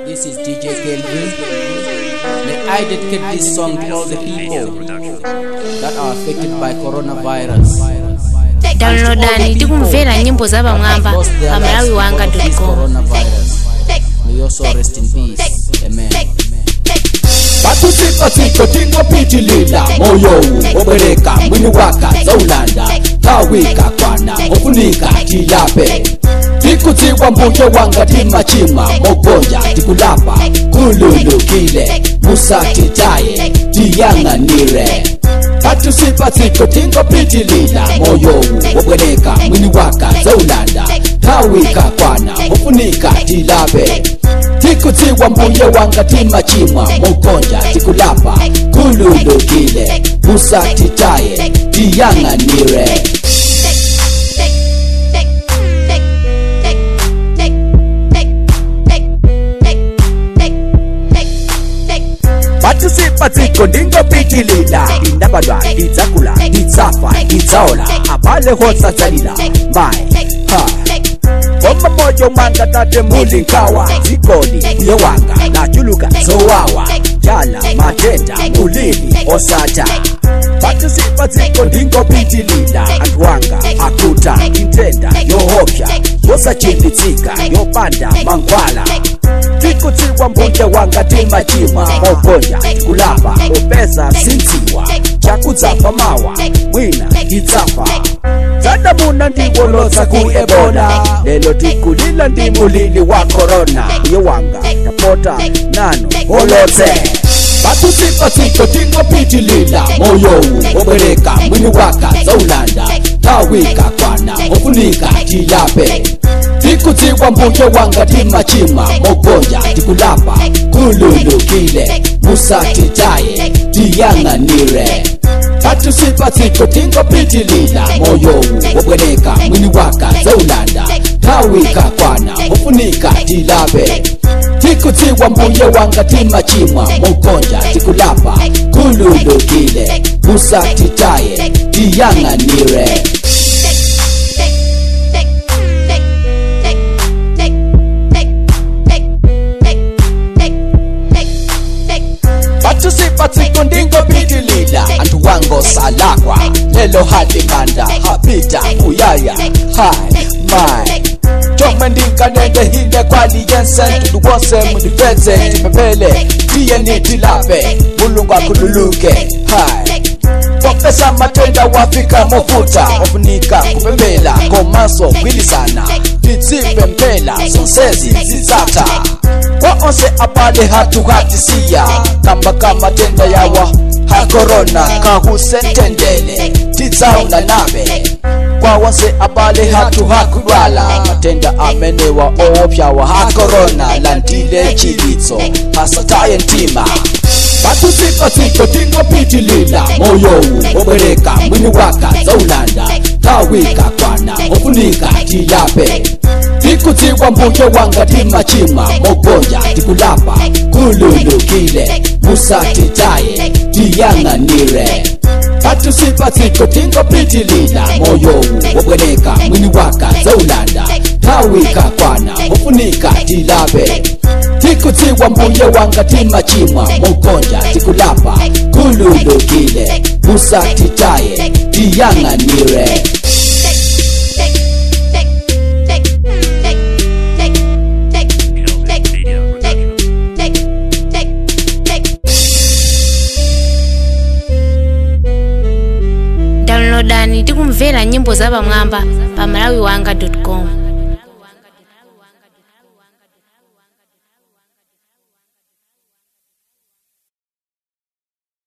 This is DJ Kelvin. May I dedicate this song to all the people that are affected by coronavirus. downloadani tikumvera nyimbo za pamwamba Lost their pa lives malawi because wanga of this com coronavirus. May your soul rest in peace. Amen. batusikasiko tingopitilila moyo obwereka mwini waka zaulanda tawika kwana ofunika tilape tikutsiwa mbuye wanga timachima mogonja tikulapa kululukile musatitaye tiyang'anire batusipasiko tingopitilila moyo obwereka mwini waka zaulanda tawika kwana ofunika tilape tikutsiwa mbuye wanga timachimwa mukonja tikulapa kululukile musatitaye tiyang'anire batusipatiko ndingopitilila indabadwa idzakula idzafa idzaola abalehosadzalila mbaye ha Oma moyo mwanga tate muli nkawa zikoni uye wanga nachuluka zowawa jala matenda mulili osata patisipa ziko ndingopitilila anthu wanga akuta intenda yohopya yosachinditsika yopanda mankhwala tikutsiwa mbuye wanga timachimwa mogonja kulapa upeza sindziwa chakudzafa mawa mwina idzafa zadamuna ndiwolodza ku ebola lelo tikulila ndi mulili wa korona uye wanga tapota nano wolodze batusipasiko tingopitilila moyowu obwereka mwini waka zaulanda tawika kwana ofunika tilape tikutsiwa mbuye wanga timachima mogonja tikulapa kululukile musatitaye tiyang'anire batusipasiko tingopitilila moyowu obwereka mwini waka zaulanda tawika kwana ofunika tilape tikutsiwa mbuye wanga timachimwa mukonja tikulapa kululukile musatitaye tiyang'anire batusipatiko ndingopitilila anthu wangosalakwa lelo hatikanda hapita uyaya hai mai chomwe ndinkanende hine kwali yensen tudu wose mundipeze tipepele tiye nitilape mulungu akhululuke hai popesa matenda wafika mofuta ofunika kupembela komanso kwilisana titsipe mpela zonsezi zizata kwa onse abale hatu hatisiya kamba kamatenda yawa ha korona kahusentendele tidzaula nabe kwa onse abale hatu hakulwala matenda amenewa oopyawa ha korona landile chilitso hasataye ntima batusipasiko tingopitilila moyowu obwereka mwini waka zaulanda tawika kwana ofunika tilape tikutsiwa mbuye wanga timachima mogonja tikulapa kululukile musatitaye tiyang'anire batusipasiko tingopitilila moyowu obwereka mwini waka zaulanda tawika kwana ofunika tilape tikutsiwa mbuye wanga timachimwa mukonja tikulapa kululukile musatitaye tiyang'anire downloadani tikumvera nyimbo za pamwamba pa malawi wanga com